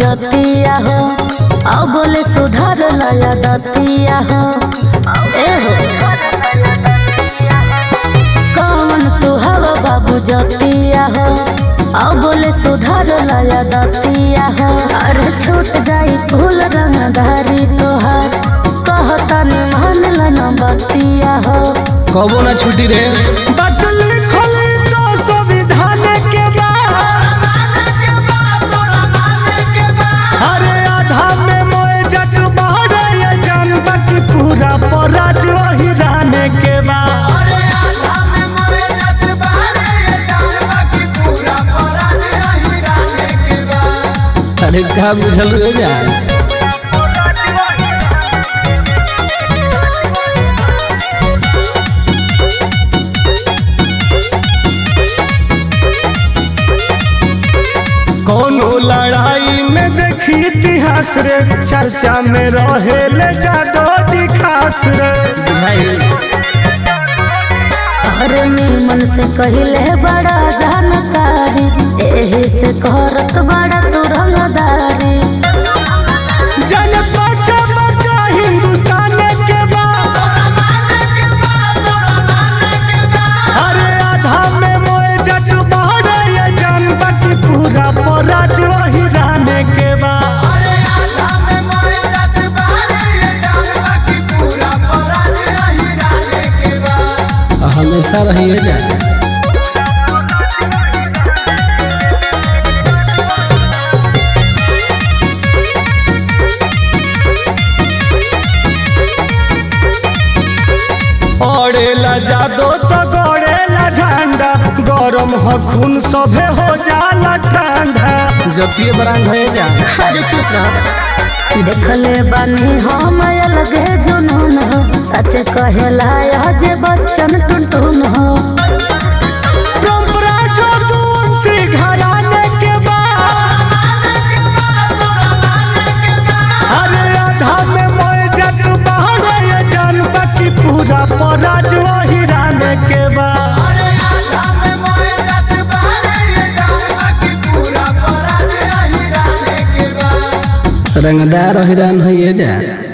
जतिया हो अब बोले सुधार लाया दतिया हो ए हो कौन तू हवा बाबू जतिया हो अब बोले सुधार लाया दतिया हो अरे छूट जाई फूल रंगधारी तोहार कहता ने मान लन बतिया हो कबो ना छुटी रे बदल खोले तो संविधान के बाद अरे आधा में मोए जट बहरे ये जानबा की पूरा पराज वही रहने के बाद अरे का बुझल रे जा कोनो लड़ाई में देखी इतिहास रे चर्चा में रहे ले जादो जी खास रे भाई अरे निर्मल से कहले बड़ा जानकारी एही से करत बड़ा तू रंगदारी जन बचा बचा हिंदुस्तान के बाद अरे आधा में मोए जट बहरे ये जानबा की पूरा पराज वही रहने के बाद हमेशा रही है जा ओढ़ेला जादो तो गड़ेला झंडा गरम हो खून सभे हो जाला ठंडा जतिये बरांग है जा अरे चुप रह देखले बानी हम अलगे जुनून हो सच कहेला यह जे बच्चन टुनटुन हो परंपरा जो तुलसी घराने के बाद अरे आधा में मोए जट बहरे ये जानबा की पूरा पराज वही रहने के बाद रंगदार हिरान है जा